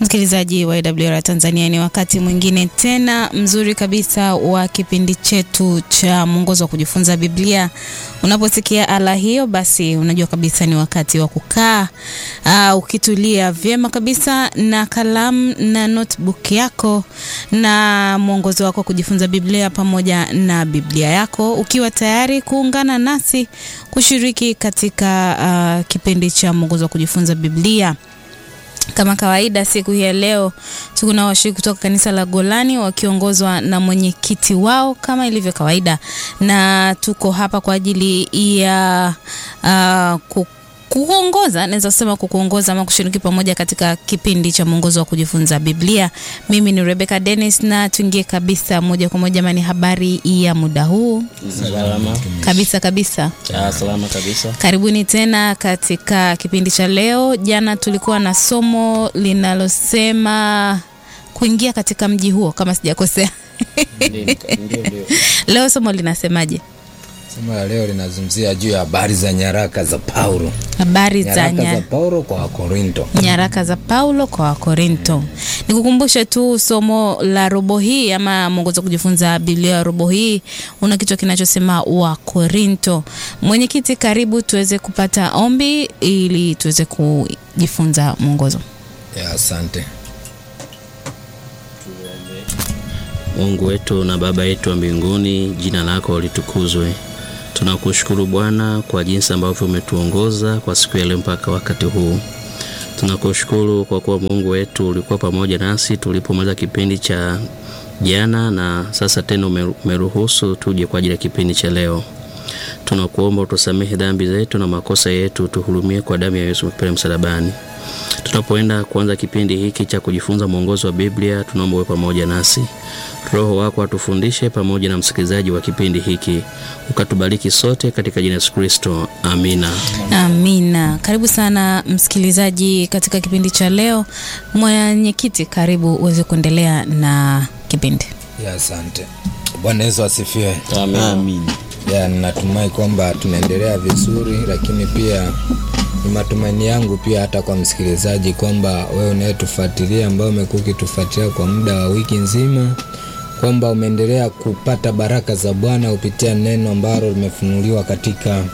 Msikilizaji wa AWR Tanzania, ni wakati mwingine tena mzuri kabisa wa kipindi chetu cha mwongozo wa kujifunza Biblia. Unaposikia ala hiyo, basi unajua kabisa ni wakati wa kukaa uh, ukitulia vyema kabisa na kalamu na notebook yako na mwongozo wako wa kujifunza Biblia pamoja na Biblia yako, ukiwa tayari kuungana nasi kushiriki katika uh, kipindi cha mwongozo wa kujifunza Biblia. Kama kawaida siku hii ya leo tuko na washiriki kutoka kanisa la Golani wakiongozwa na mwenyekiti wao kama ilivyo kawaida, na tuko hapa kwa ajili ya uh, ku kuongoza naweza kusema kukuongoza ama kushiriki pamoja katika kipindi cha mwongozo wa kujifunza Biblia. Mimi ni Rebecca Dennis na tuingie kabisa moja kwa moja, mani habari ya muda huu Salama. kabisa kabisa. Ah, salama kabisa. Karibuni tena katika kipindi cha leo. Jana tulikuwa na somo linalosema kuingia katika mji huo, kama sijakosea. Ndio, ndio, ndio. Leo somo linasemaje? Somo la leo linazungumzia juu ya habari za nyaraka za Paulo. Habari za Nyaraka za nya, Paulo kwa Wakorinto. nyaraka za Paulo kwa Wakorinto. Nikukumbushe tu somo la robo hii ama mwongozo wa kujifunza Biblia ya robo hii una kichwa kinachosema Wakorinto. Mwenyekiti, karibu tuweze kupata ombi ili tuweze kujifunza mwongozo. Ya, asante. Mungu wetu na Baba yetu wa mbinguni, jina lako litukuzwe. Tunakushukuru Bwana kwa jinsi ambavyo umetuongoza kwa siku ya leo mpaka wakati huu. Tunakushukuru kwa kuwa Mungu wetu ulikuwa pamoja nasi tulipomaliza kipindi cha jana, na sasa tena umeru- umeruhusu tuje kwa ajili ya kipindi cha leo. Tunakuomba utusamehe dhambi zetu na makosa yetu, tuhurumie kwa damu ya Yesu pale msalabani. Tunapoenda kuanza kipindi hiki cha kujifunza mwongozo wa Biblia, tunaomba uwe pamoja nasi. Roho wako atufundishe pamoja na msikilizaji wa kipindi hiki, ukatubariki sote katika jina la Yesu Kristo, amina. Amina. Karibu sana msikilizaji katika kipindi cha leo. Mwenyekiti, karibu uweze kuendelea na kipindi. Ya, asante. Bwana Yesu asifiwe. Amen. Ya, natumai kwamba tunaendelea vizuri, lakini pia ni matumaini yangu pia hata kwa msikilizaji kwamba wewe unayetufuatilia, ambao umekuwa ukitufuatilia kwa muda wa wiki nzima, kwamba umeendelea kupata baraka za Bwana kupitia neno ambalo limefunuliwa katika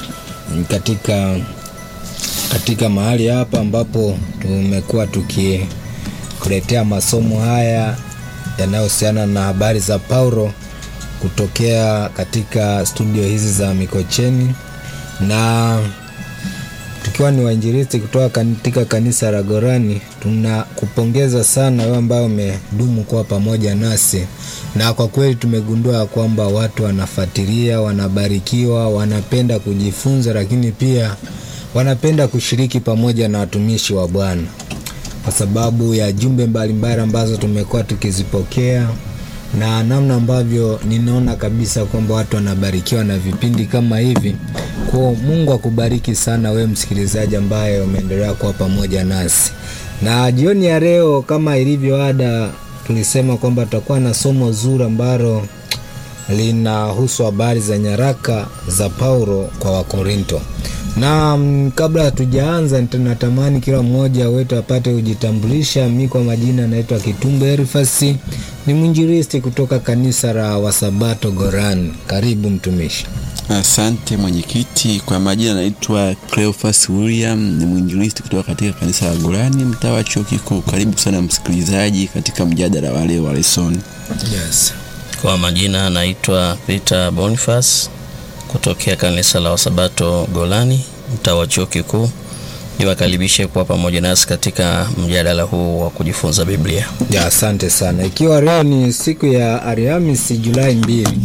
katika katika mahali hapa ambapo tumekuwa tukikuletea masomo haya yanayohusiana na habari za Paulo kutokea katika studio hizi za Mikocheni na tukiwa ni wainjilisti kutoka katika kanisa la Gorani, tunakupongeza sana wewe ambaye umedumu kuwa pamoja nasi, na kwa kweli tumegundua ya kwamba watu wanafuatilia, wanabarikiwa, wanapenda kujifunza, lakini pia wanapenda kushiriki pamoja na watumishi wa Bwana kwa sababu ya jumbe mbalimbali ambazo tumekuwa tukizipokea na namna ambavyo ninaona kabisa kwamba watu wanabarikiwa na vipindi kama hivi. Kwa Mungu akubariki sana wewe msikilizaji ambaye umeendelea kuwa pamoja nasi. Na jioni ya leo kama ilivyo ada, tulisema kwamba tutakuwa na somo zuri ambalo linahusu habari za nyaraka za Paulo kwa Wakorinto. Na mm, kabla hatujaanza, nita- natamani kila mmoja wetu apate kujitambulisha. Mi kwa majina naitwa Kitumbo Erifasi, ni mwinjilisti kutoka kanisa la Wasabato Goran. Karibu mtumishi. Asante mwenyekiti. Kwa majina naitwa Cleophas William, ni mwinjilisti kutoka katika kanisa la Golani, mtaa wa chuo kikuu. Karibu sana msikilizaji katika mjadala wa leo wa lesoni. Yes. Kwa majina naitwa Peter Boniface kutokea kanisa la Wasabato Golani, mtaa wa chuo kikuu. Niwakaribishe kuwa pamoja nasi katika mjadala huu wa kujifunza Biblia. Ya, asante sana. Ikiwa leo ni siku ya Alhamisi Julai mbili,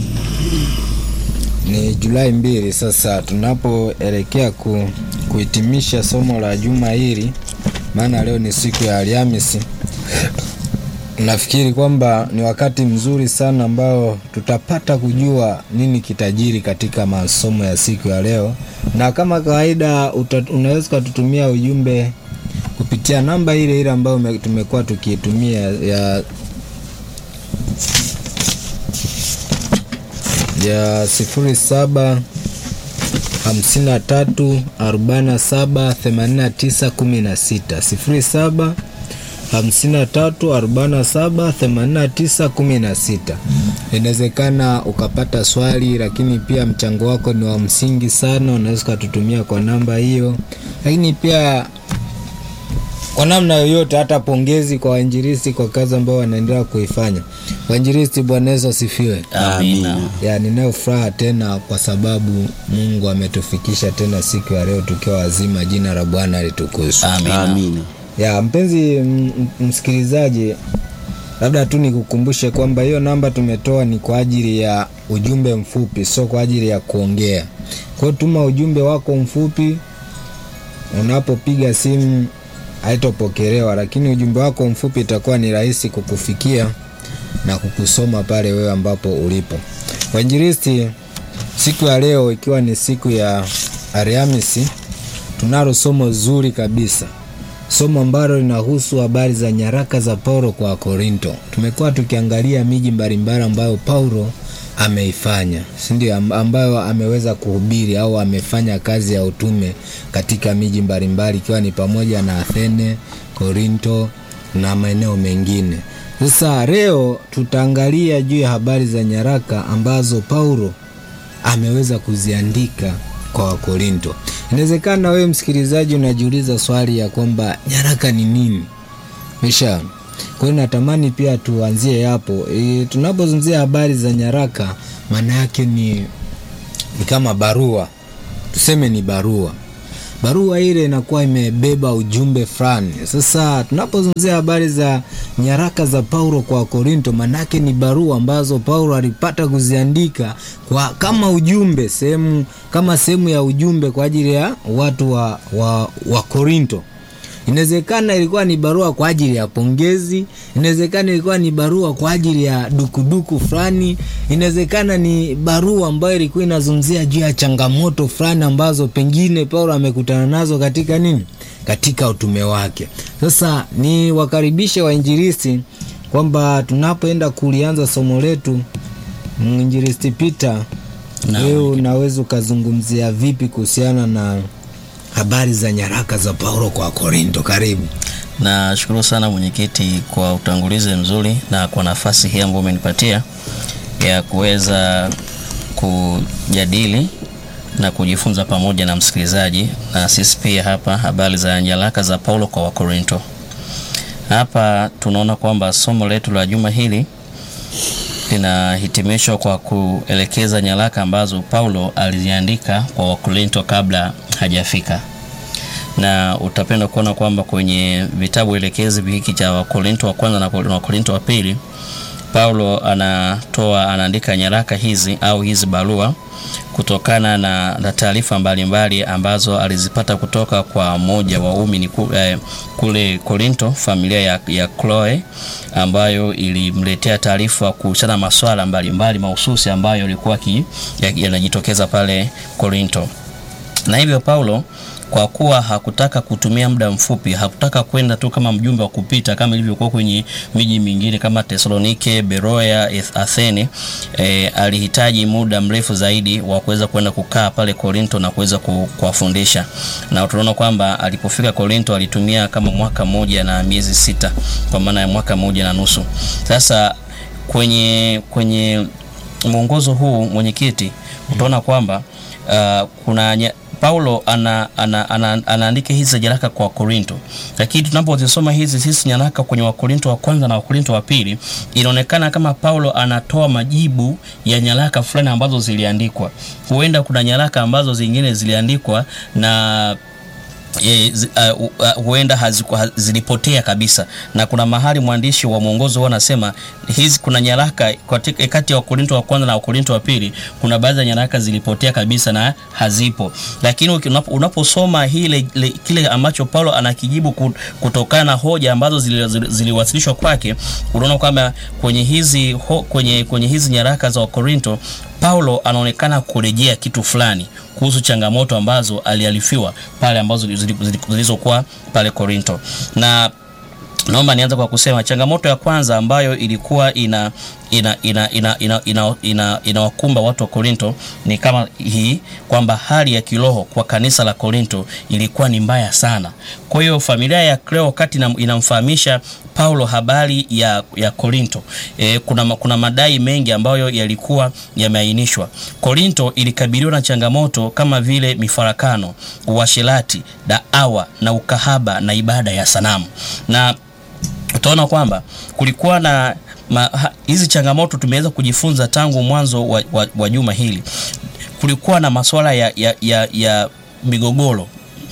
ni Julai mbili sasa tunapoelekea ku, kuhitimisha somo la juma hili, maana leo ni siku ya Alhamisi. Nafikiri kwamba ni wakati mzuri sana ambao tutapata kujua nini kitajiri katika masomo ya siku ya leo, na kama kawaida uta, unaweza ukatutumia ujumbe kupitia namba ile ile ambayo ume- tumekuwa tukiitumia ya ya sifuri saba hamsini na tatu arobaini na saba themanini na tisa kumi na sita sifuri saba 53 47 89 16. Inawezekana ukapata swali, lakini pia mchango wako ni wa msingi sana, unaweza ukatutumia kwa namba hiyo, lakini pia kwa namna yoyote, hata pongezi kwa wainjilisti kwa kazi ambayo wanaendelea kuifanya. Wainjilisti, Bwana Yesu asifiwe. Amina. Ya, ninayo furaha tena kwa sababu Mungu ametufikisha tena siku ya leo tukiwa wazima. Jina la Bwana litukuzwe. Amina. Amina. Ya mpenzi m- m- msikilizaji, labda tu nikukumbushe kwamba hiyo namba tumetoa ni kwa ajili ya ujumbe mfupi, sio kwa ajili ya kuongea. Kwa hiyo tuma ujumbe wako mfupi, unapopiga simu haitopokelewa, lakini ujumbe wako mfupi itakuwa ni rahisi kukufikia na kukusoma pale wewe ambapo ulipo. Wainjilisti, siku ya leo ikiwa ni siku ya Alhamisi, tunalo somo zuri kabisa, somo ambalo linahusu habari za nyaraka za Paulo kwa Korinto. Tumekuwa tukiangalia miji mbalimbali ambayo Paulo ameifanya, si ndio? Am- Ambayo ameweza kuhubiri au amefanya kazi ya utume katika miji mbalimbali, ikiwa ni pamoja na Athene, Korinto na maeneo mengine. Sasa leo tutaangalia juu ya habari za nyaraka ambazo Paulo ameweza kuziandika kwa Wakorinto. Inawezekana wewe msikilizaji unajiuliza swali ya kwamba nyaraka ni nini? Mesha. Kwa hiyo natamani pia tuanzie hapo. E, tunapozungumzia habari za nyaraka maana yake ni, ni kama barua, tuseme ni barua. Barua ile inakuwa imebeba ujumbe fulani. Sasa tunapozungumzia habari za nyaraka za Paulo kwa Korinto, manake ni barua ambazo Paulo alipata kuziandika kwa kama ujumbe sehemu kama sehemu ya ujumbe kwa ajili ya watu wa, wa, wa Korinto. Inawezekana ilikuwa ni barua kwa ajili ya pongezi, inawezekana ilikuwa ni barua kwa ajili ya dukuduku fulani, inawezekana ni barua ambayo ilikuwa inazungumzia juu ya changamoto fulani ambazo pengine Paulo amekutana nazo katika nini, katika utume wake. Sasa ni wakaribishe wainjilisti kwamba tunapoenda kulianza somo letu, mwinjilisti Peter, Naam. wewe unaweza ukazungumzia vipi kuhusiana na habari za nyaraka za Paulo kwa Korinto? Karibu. Nashukuru sana mwenyekiti kwa utangulizi mzuri na kwa nafasi hii ambayo umenipatia ya kuweza kujadili na kujifunza pamoja na msikilizaji na sisi pia hapa habari za nyaraka za Paulo kwa Wakorinto. Hapa tunaona kwamba somo letu la juma hili linahitimishwa kwa kuelekeza nyaraka ambazo Paulo aliziandika kwa Wakorinto kabla hajafika na utapenda kuona kwamba kwenye vitabu elekezi hiki cha Wakorinto wa kwanza na Wakorinto wa pili, Paulo anatoa anaandika nyaraka hizi au hizi barua kutokana na, na taarifa mbalimbali ambazo alizipata kutoka kwa mmoja wa waumini ku- eh, kule Korinto, familia ya, ya Chloe ambayo ilimletea taarifa kuhusiana na masuala mbalimbali mahususi ambayo yalikuwa ki- ya- yanajitokeza pale Korinto na hivyo Paulo kwa kuwa hakutaka kutumia muda mfupi, hakutaka kwenda tu kama mjumbe wa kupita kama ilivyokuwa kwenye miji mingine kama Tesalonike, Beroya, Eth- Athene. E, alihitaji muda mrefu zaidi wa kuweza kwenda kukaa pale Korinto na kuweza ku- kuwafundisha, na tunaona kwamba alipofika Korinto alitumia kama mwaka mmoja na miezi sita, kwa maana ya mwaka mmoja na nusu. Sasa kwenye kwenye mwongozo huu mwenyekiti, utaona kwamba uh, kuna nya, Paulo ana, ana, ana, anaandika hizi nyaraka kwa Korinto, lakini tunapozisoma hizi sisi nyaraka kwenye Wakorinto wa kwanza na Wakorinto wa pili, inaonekana kama Paulo anatoa majibu ya nyaraka fulani ambazo ziliandikwa. Huenda kuna nyaraka ambazo zingine ziliandikwa na e, zi, uh, uh, huenda haziku- ha- zilipotea kabisa, na kuna mahali mwandishi wa mwongozo huwa anasema hizi, kuna nyaraka katika- kati ya Wakorinto wa kwanza na Wakorinto wa pili, kuna baadhi ya nyaraka zilipotea kabisa na hazipo, lakini uki- unapo- unaposoma hile, le, kile ambacho Paulo anakijibu ku- kutokana na hoja ambazo zili- zili- ziliwasilishwa kwake, unaona kwamba kwenye hizi, ho, kwenye, kwenye hizi nyaraka za Wakorinto Paulo anaonekana kurejea kitu fulani kuhusu changamoto ambazo alialifiwa pale ambazo zili- zili- zilizokuwa pale Korinto na naomba nianze kwa kusema changamoto ya kwanza ambayo ilikuwa ina ina ina ina ina ina, ina, inawakumba watu wa Korinto ni kama hii kwamba hali ya kiroho kwa kanisa la Korinto ilikuwa ni mbaya sana. Kwa hiyo familia ya Kleo wakati ina- inamfahamisha Paulo habari ya, ya Korinto e, kuna, ma- kuna madai mengi ambayo yalikuwa yameainishwa. Korinto ilikabiliwa na changamoto kama vile mifarakano, uasherati, daawa na ukahaba na ibada ya sanamu na utaona kwamba kulikuwa na ma, ha, hizi changamoto tumeweza kujifunza tangu mwanzo wa, wa, wa juma hili. Kulikuwa na masuala ya, ya, ya, ya migogoro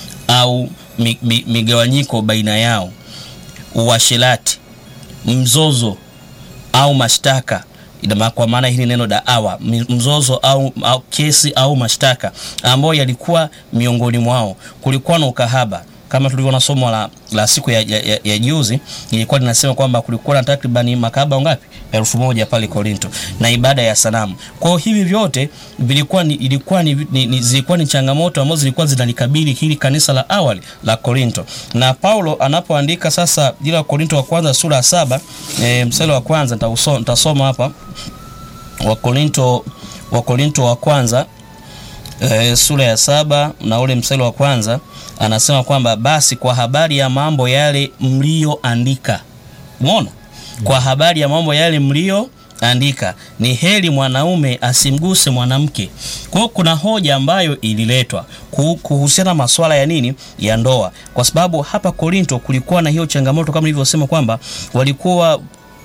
au mi, mi, migawanyiko baina yao, uasherati, mzozo au mashtaka Ina ma- kwa maana hili neno daawa mi- mzozo au, au kesi au mashtaka ambayo yalikuwa miongoni mwao. Kulikuwa na ukahaba kama tulivyoona somo la, la siku ya, ya, ya, ya juzi ilikuwa linasema kwamba kulikuwa na takribani makahaba ngapi? elfu moja pale Korinto na ibada ya sanamu. Kwa hiyo hivi vyote vilikuwa ni, ilikuwa ni, ni, ni, zilikuwa ni changamoto ambazo zilikuwa zinalikabili hili kanisa la awali la Korinto, na Paulo anapoandika sasa ile wa Korinto wa kwanza sura ya saba e, mstari wa kwanza nitauso- nitasoma hapa Wakorinto Wakorinto wa kwanza e, sura ya saba na ule mstari wa kwanza anasema kwamba basi kwa habari ya mambo yale mlioandika, umeona, kwa habari ya mambo yale mlioandika ni heri mwanaume asimguse mwanamke. Kwa hiyo kuna hoja ambayo ililetwa ku- kuhusiana na masuala ya nini ya ndoa, kwa sababu hapa Korinto kulikuwa na hiyo changamoto kama nilivyosema kwamba walikuwa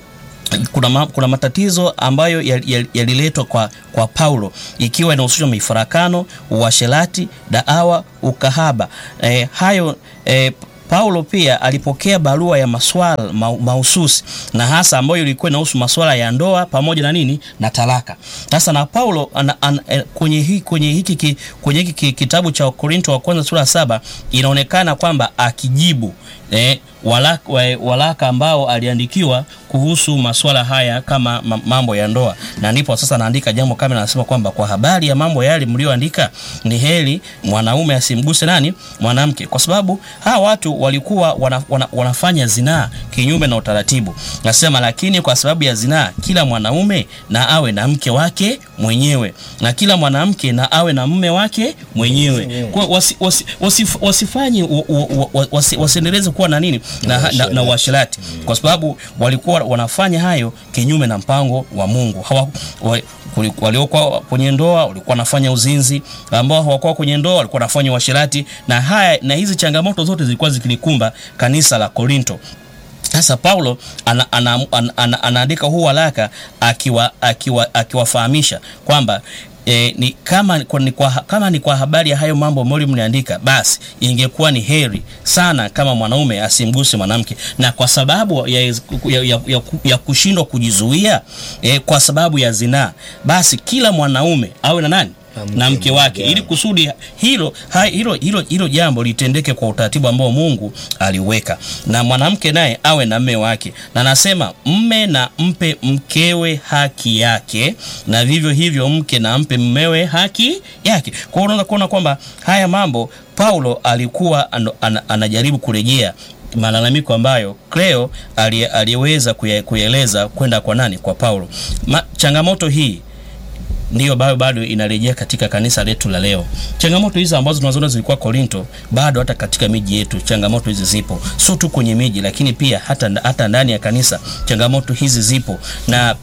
kuna, ma, kuna matatizo ambayo yal- yal- yaliletwa kwa, kwa Paulo ikiwa inahusishwa mifarakano, uasherati, daawa, ukahaba. E, hayo e, Paulo pia alipokea barua ya maswala ma, mahususi na hasa ambayo ilikuwa inahusu maswala ya ndoa pamoja na nini na talaka. Sasa na Paulo ana, ana, eh, kwenye hii kwenye hiki ki- kwenye hiki ki- kitabu cha Korinto wa kwanza sura ya saba inaonekana kwamba akijibu eh, walaka, wa- walaka ambao aliandikiwa kuhusu masuala haya kama ma- mambo ya ndoa, na ndipo sasa anaandika jambo kama anasema kwamba kwa habari ya mambo yale mlioandika, ni heri mwanaume asimguse nani mwanamke, kwa sababu hawa watu walikuwa wana, wana, wanafanya zinaa kinyume na utaratibu. Nasema lakini kwa sababu ya zinaa, kila mwanaume na awe na mke wake mwenyewe na kila mwanamke na awe na mume wake mwenyewe. Kwa wasi, wasi, wasif, wasifanye u- u- u- wasi, wasiendeleze kuwa na nini na, na, na uasherati kwa sababu walikuwa wanafanya hayo kinyume na mpango wa Mungu. Hawa, wa, kuli- waliokuwa kwenye ndoa walikuwa wanafanya uzinzi, ambao hawakuwa kwenye ndoa walikuwa wanafanya uasherati, na haya na hizi changamoto zote zilikuwa zikilikumba kanisa la Korinto. Sasa Paulo ana, ana, ana, ana, anaandika huu waraka akiwa akiwa akiwafahamisha kwamba E, ni kama, kwa, ni kwa, kama ni kwa habari ya hayo mambo ambayo mliandika, basi ingekuwa ni heri sana kama mwanaume asimguse mwanamke, na kwa sababu ya, ya, ya, ya, ya kushindwa kujizuia e, kwa sababu ya zinaa, basi kila mwanaume awe na nani na mke wake ili kusudi hilo, ha, hilo, hilo, hilo jambo litendeke kwa utaratibu ambao Mungu aliweka, na mwanamke naye awe na mme wake, na anasema mme na mpe mkewe haki yake, na vivyo hivyo mke na mpe mmewe haki yake. Kwa hiyo unaweza kuona kwamba haya mambo Paulo alikuwa an, an, anajaribu kurejea malalamiko ambayo Cleo ali- aliweza kuya- kuyaeleza kwenda kwa nani? Kwa Paulo. Ma, changamoto hii ndiyo bado bado inarejea katika kanisa letu la leo. Changamoto hizi ambazo tunazoona zilikuwa Korinto, bado hata katika miji yetu changamoto hizi zipo, sio tu kwenye miji, lakini pia hata, hata ndani ya kanisa changamoto hizi zipo na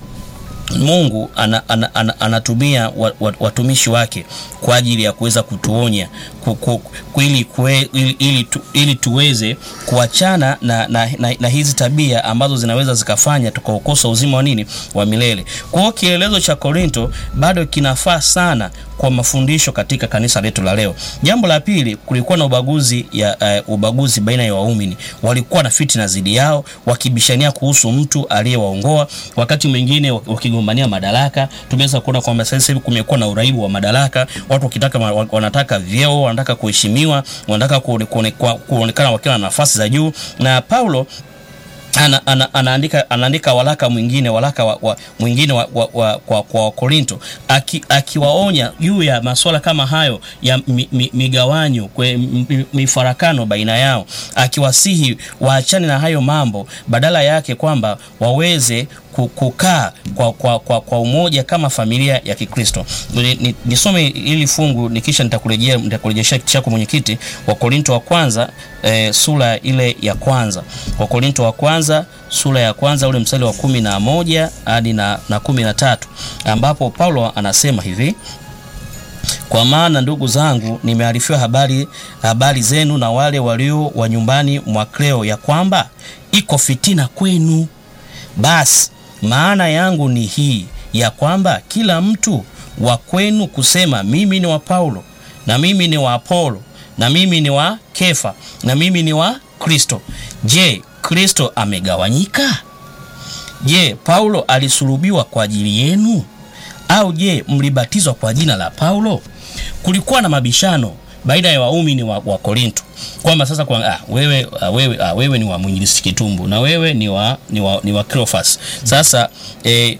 Mungu ana, ana, ana, anatumia wa- wa- watumishi wake kwa ajili ya kuweza kutuonya ku, ku, ku, ili, kue, ili, ili, tu, ili tuweze kuachana na, na, na, na hizi tabia ambazo zinaweza zikafanya tukaukosa uzima wa nini wa milele. Kwa hiyo kielelezo cha Korinto bado kinafaa sana kwa mafundisho katika kanisa letu la leo. Jambo la pili, kulikuwa na ubaguzi ya uh, ubaguzi baina ya waumini. Walikuwa na fitina zidi yao, wakibishania kuhusu mtu aliyewaongoa, wakati mwingine wak- wakigombania madaraka. Tumeweza kuona kwamba sasa hivi kumekuwa na uraibu wa madaraka, watu wakitaka ma- wa- wanataka vyeo, wanataka kuheshimiwa, wanataka kuone- kuone- kwa- kuonekana wakiwa na nafasi za juu, na Paulo ana, ana, anaandika, anaandika walaka mwingine walaka wa, wa, mwingine wa, wa, wa, kwa, kwa Wakorinto aki, akiwaonya juu ya masuala kama hayo ya mi, mi, migawanyo kwe, mi, mifarakano baina yao, akiwasihi waachane na hayo mambo, badala yake kwamba waweze ku- kukaa kwa, kwa, kwa, kwa umoja kama familia ya Kikristo. Ni- ni- Nisome hili fungu nikisha nitakurejea nitakurejeshea kiti chako mwenyekiti, wa Korinto wa kwanza eh, sura ile ya kwanza wa Korinto wa kwanza sura ya kwanza ule mstari wa kumi na moja hadi na, na kumi na tatu ambapo Paulo anasema hivi kwa maana ndugu zangu, nimearifiwa habari, habari zenu na wale walio wa nyumbani mwa Kleo ya kwamba iko fitina kwenu. Basi maana yangu ni hii ya kwamba kila mtu wa kwenu kusema mimi ni wa Paulo na mimi ni wa Apolo na mimi ni wa Kefa na mimi ni wa Kristo. Je, Kristo amegawanyika? Je, Paulo alisulubiwa kwa ajili yenu? Au je, mlibatizwa kwa jina la Paulo? Kulikuwa na mabishano baina ya waumini wa, wa Korinto kwamba sasa kwa, ah, wewe, ah, wewe, ah, wewe ni wa mwinjilisti Kitumbu na wewe ni wa, ni wa, ni wa Cleophas. Sasa eh,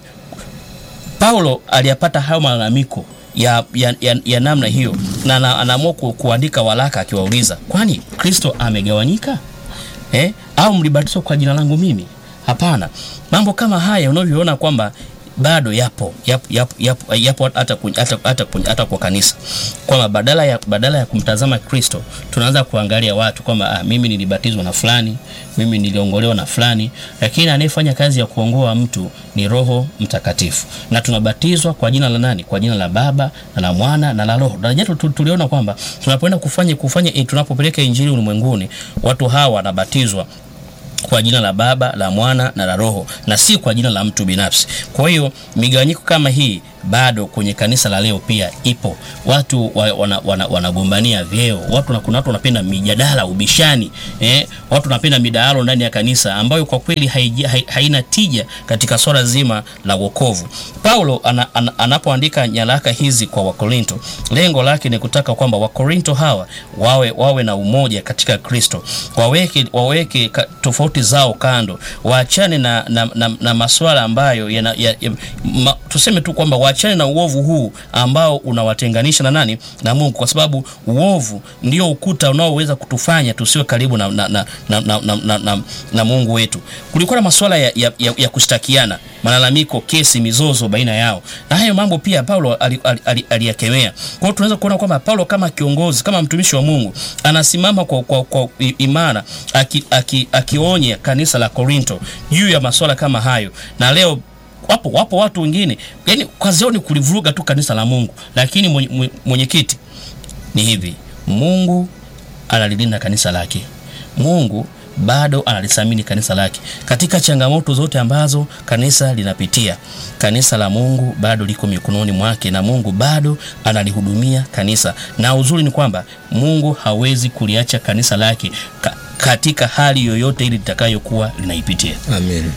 Paulo aliyapata hayo malalamiko ya, ya, ya, ya namna hiyo na ana- anaamua ku, kuandika walaka akiwauliza, kwani Kristo amegawanyika eh? au mlibatizwa kwa jina langu mimi? Hapana. Mambo kama haya unavyoona kwamba bado yapo yapo, yapo, yapo, yapo hata, kwenye- hata, hata, kwenye- hata kwa kanisa kwamba badala ya, badala ya kumtazama Kristo tunaanza kuangalia watu kwamba ah, mimi nilibatizwa na fulani, mimi niliongolewa na fulani, lakini anayefanya kazi ya kuongoa mtu ni Roho Mtakatifu, na tunabatizwa kwa jina la nani? Kwa jina la Baba na la Mwana na la Roho. Na jana tu- tuliona kwamba tunapoenda kufanya kufanya eh, tunapopeleka injili ulimwenguni, watu hawa wanabatizwa kwa jina la Baba, la Mwana na la Roho, na si kwa jina la mtu binafsi. Kwa hiyo migawanyiko kama hii bado kwenye kanisa la leo pia ipo. Watu wa- wana- wana- wanagombania vyeo, watu na kuna watu wanapenda mijadala, ubishani eh? Watu wanapenda midahalo ndani ya kanisa ambayo kwa kweli haiji- hai- haina tija katika swala zima la wokovu. Paulo ana, ana, anapoandika nyaraka hizi kwa Wakorinto, lengo lake ni kutaka kwamba Wakorinto hawa wawe, wawe na umoja katika Kristo, waweke, waweke ka, tofauti zao kando, waachane na, na, na, na masuala ambayo yana, ya, ya, ma, tuseme tu kwamba waachane na uovu huu ambao unawatenganisha na nani na Mungu, kwa sababu uovu ndio ukuta unaoweza kutufanya tusiwe karibu na, na, na, na, na, na, na, na, na Mungu wetu. Kulikuwa na masuala ya, ya, ya, ya kushtakiana, malalamiko, kesi, mizozo baina yao, na hayo mambo pia Paulo aliyakemea ali, ali, aliyakemea. Kwa hiyo tunaweza kuona kwamba Paulo kama kiongozi, kama mtumishi wa Mungu anasimama kwa, kwa, kwa i- imara aki, aki, akionya kanisa la Korinto juu ya masuala kama hayo, na leo wapo wapo watu wengine yani kazi yao ni kulivuruga tu kanisa la Mungu, lakini mwenye- mwenye- mwenyekiti ni hivi, Mungu analilinda kanisa lake. Mungu bado analithamini kanisa lake katika changamoto zote ambazo kanisa linapitia. Kanisa la Mungu bado liko mikononi mwake na Mungu bado analihudumia kanisa, na uzuri ni kwamba Mungu hawezi kuliacha kanisa lake ka, katika hali yoyote ili litakayokuwa linaipitia. Amen.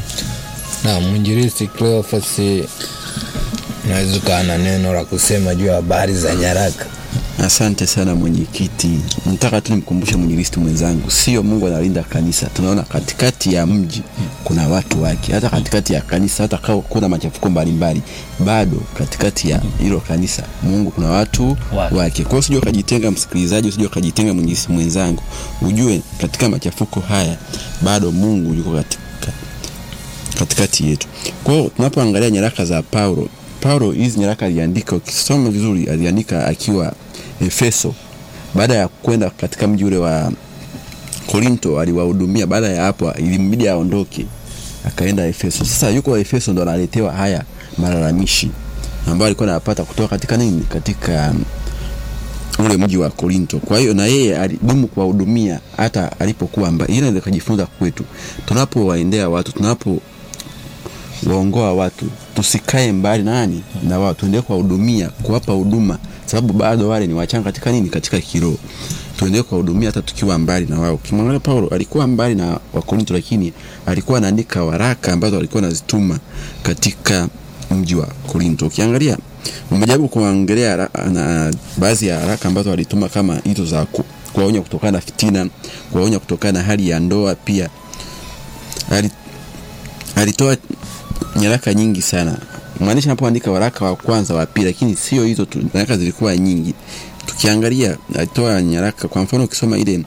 Na mwinjilisti Cleophas, unaweza ukawa na neno la kusema juu ya habari za nyaraka? Asante sana mwenyekiti. Nataka tu nimkumbushe mwinjilisti mwenzangu, sio Mungu analinda kanisa. Tunaona katikati ya mji kuna watu wake, hata katikati ya kanisa, hata kama kuna machafuko mbalimbali, bado katikati ya hilo kanisa Mungu kuna watu Wake. wake. Kwa hiyo usije ukajitenga, msikilizaji, usije ukajitenga mwinjilisti mwenzangu, ujue katika machafuko haya bado Mungu yuko katika katikati yetu. Kwa hiyo tunapoangalia nyaraka za Paulo, Paulo hizi nyaraka aliandika, ukisoma vizuri, aliandika akiwa Efeso. Baada ya kwenda katika mji ule wa Korinto, aliwahudumia. Baada ya hapo, ilimbidi aondoke, akaenda Efeso. Sasa yuko Efeso, ndo analetewa haya malalamishi ambayo alikuwa anapata kutoka katika nini, katika um, ule mji wa Korinto. Kwa hiyo na yeye alidumu kuwahudumia hata alipokuwa mbali. Hili ndio kujifunza kwetu, tunapowaendea watu, tunapo waongoa watu, tusikae mbali na nani na wao, tuendelee kuwahudumia, kuwapa huduma, sababu bado wale ni wachanga katika nini, katika kiroho. Tuendelee kuwahudumia hata tukiwa mbali na wao. Ukimwangalia Paulo alikuwa mbali na Wakorinto, lakini alikuwa anaandika waraka ambazo alikuwa anazituma katika mji wa Korinto. Ukiangalia umejaribu kuangalia hara- na baadhi ya haraka ambazo alituma kama hizo za ku- kuwaonya kutokana na fitina, kuwaonya kutokana na hali ya ndoa pia ali, alitoa nyaraka nyingi sana mwandishi anapoandika waraka wa kwanza wa pili lakini sio hizo tu nyaraka zilikuwa nyingi tukiangalia alitoa nyaraka kwa mfano ukisoma ile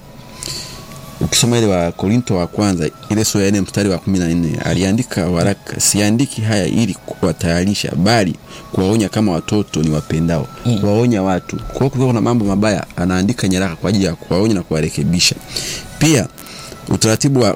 ukisoma ile wa korinto wa kwanza ile sura ya nne mstari wa kumi na nne aliandika waraka siandiki haya ili kuwatayarisha bali kuwaonya kama watoto ni wapendao mm. kuwaonya watu kwa hiyo kukiwa kuna mambo mabaya anaandika nyaraka kwa ajili ya kuwaonya na kuwarekebisha pia utaratibu wa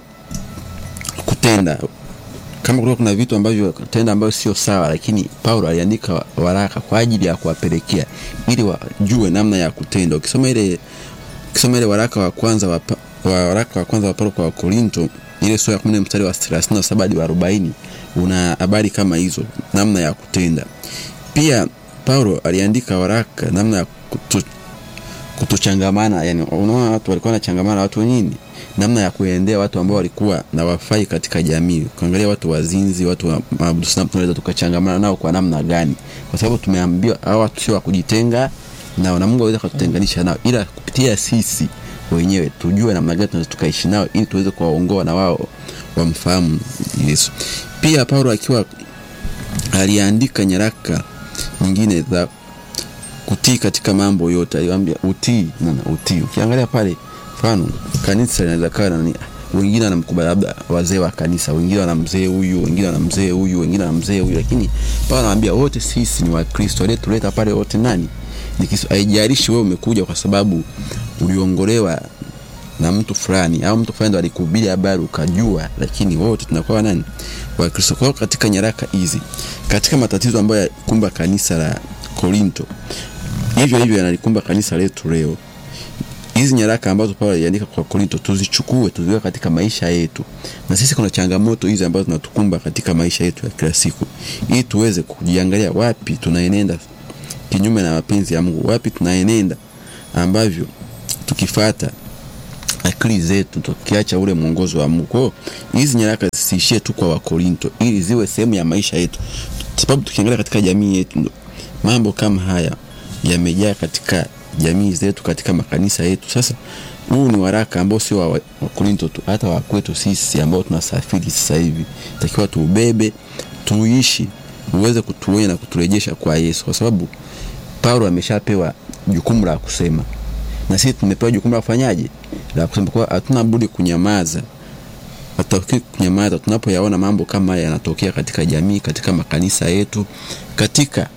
kutenda kama kulikuwa kuna vitu ambavyo tenda ambavyo sio sawa lakini paulo aliandika waraka kwa ajili ya kuwapelekea ili wajue namna ya kutenda ukisoma ile ukisoma ile waraka wa kwanza wa, Pa- wa waraka wa kwanza wa paulo kwa wakorinto ile sura ya kumi mstari wa 37 hadi wa 40 una habari kama hizo namna ya kutenda pia paulo aliandika waraka namna ya kutu, kutochangamana yani unaona watu walikuwa wanachangamana watu nini namna ya kuendea watu ambao walikuwa na wafai katika jamii ukiangalia watu wazinzi watu wa maabudu sanamu tunaweza tukachangamana nao kwa namna gani kwa sababu tumeambiwa hawa watu sio wa kujitenga nao na mungu aweza kututenganisha nao ila kupitia sisi wenyewe tujue namna gani tunaweza tukaishi nao ili tuweze kuwaongoa na wao wamfahamu yesu pia paulo akiwa aliandika nyaraka nyingine za kutii katika mambo yote aliwaambia utii nana utii ukiangalia pale mfano kanisa linaweza kawa na nani wengine wanamkubali labda wazee wa kanisa wengine wana mzee huyu wengine wana mzee huyu wengine wana mzee huyu lakini pale anawaambia wote sisi ni wakristo aliyetuleta pale wote nani ni Kristo haijalishi wewe umekuja kwa sababu uliongolewa na mtu fulani au mtu fulani ndo alikuhubiri habari ukajua lakini wote tunakuwa nani wakristo kwao katika nyaraka hizi katika matatizo ambayo yakumba kanisa la korinto hivyo hivyo yanalikumba kanisa letu leo hizi nyaraka ambazo paulo aliandika kwa korinto tuzichukue tuziweke katika maisha yetu na sisi kuna changamoto hizi ambazo zinatukumba katika maisha yetu ya kila siku ili tuweze kujiangalia wapi tunaenenda kinyume na mapenzi ya mungu wapi tunaenenda ambavyo tukifata akili zetu tukiacha ule mwongozo wa mungu kwao hizi nyaraka zisiishie tu kwa wakorinto ili ziwe sehemu ya maisha yetu sababu tukiangalia katika jamii yetu ndo mambo kama haya yamejaa katika jamii zetu katika makanisa yetu sasa huu ni waraka ambao sio wa wakorinto tu hata wakwetu sisi ambao tunasafiri sasa hivi takiwa tuubebe tuishi uweze kutuonya na kuturejesha kwa yesu kwa sababu paulo ameshapewa jukumu la kusema na sisi tumepewa jukumu la kufanyaje la kusema kwa hatuna budi kunyamaza hatutaki kunyamaza tunapoyaona mambo kama haya yanatokea katika jamii katika makanisa yetu katika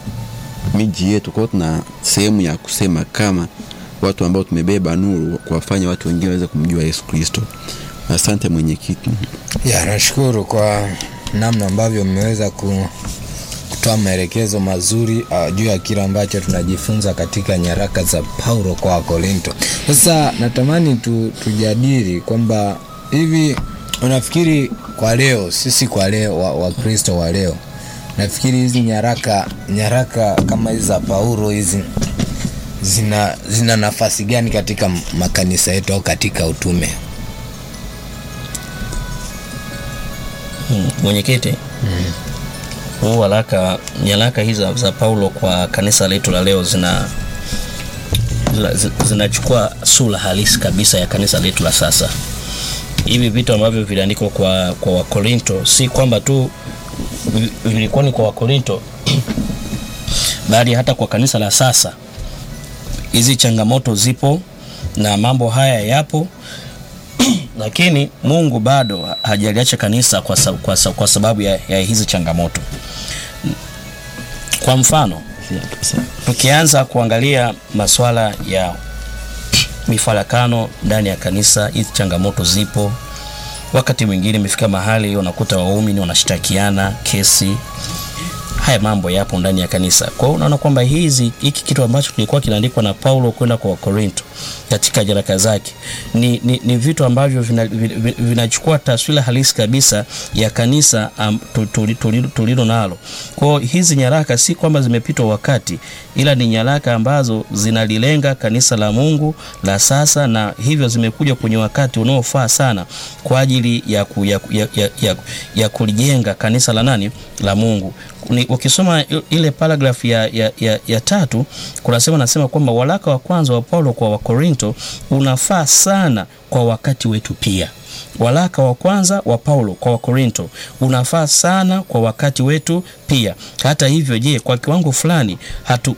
miji yetu kwao tuna sehemu ya kusema kama watu ambao tumebeba nuru kuwafanya watu wengine waweze kumjua yesu kristo asante mwenyekiti ya nashukuru kwa namna ambavyo mmeweza ku, kutoa maelekezo mazuri uh, juu ya kile ambacho tunajifunza katika nyaraka za paulo kwa wakorinto sasa natamani tu, tujadili kwamba hivi unafikiri kwa leo sisi kwa leo wakristo wa, wa leo nafikiri hizi nyaraka nyaraka kama hizi za paulo hizi zina zina nafasi gani katika makanisa yetu au katika utume Hmm, mwenyekiti huu waraka nyaraka hizi za paulo kwa kanisa letu la leo zina zina- zinachukua sura halisi kabisa ya kanisa letu la sasa hivi vitu ambavyo viliandikwa kwa kwa wakorinto si kwamba tu vi- vilikuwa ni kwa wakorinto bali hata kwa kanisa la sasa hizi changamoto zipo na mambo haya yapo lakini mungu bado hajaliacha kanisa kwa, sa, kwa, sa, kwa sababu ya, ya hizi changamoto kwa mfano tukianza kuangalia maswala ya mifarakano ndani ya kanisa hizi changamoto zipo wakati mwingine imefika mahali unakuta waumini wanashtakiana kesi haya mambo yapo ndani ya kanisa kwa hiyo unaona kwamba hizi hiki kitu ambacho kilikuwa kinaandikwa na paulo kwenda kwa wakorinto katika jaraka zake ni, ni, ni vitu ambavyo vinachukua vina, vina vinachukua taswira halisi kabisa ya kanisa um, tulilo tuli, tuli nalo kwao hizi nyaraka si kwamba zimepitwa wakati ila ni nyaraka ambazo zinalilenga kanisa la mungu la sasa na hivyo zimekuja kwenye wakati unaofaa sana kwa ajili ya, ku, ya, ya, ya, ya, ya kulijenga kanisa la nani la mungu ni, ukisoma ile paragraph ya, ya, ya, ya tatu kunasema nasema kwamba waraka wa kwanza wa paulo kwa wakorinto Wakorinto unafaa sana kwa wakati wetu pia. Waraka wa kwanza wa Paulo kwa Wakorinto unafaa sana kwa wakati wetu pia. Hata hivyo, je, kwa kiwango fulani hatu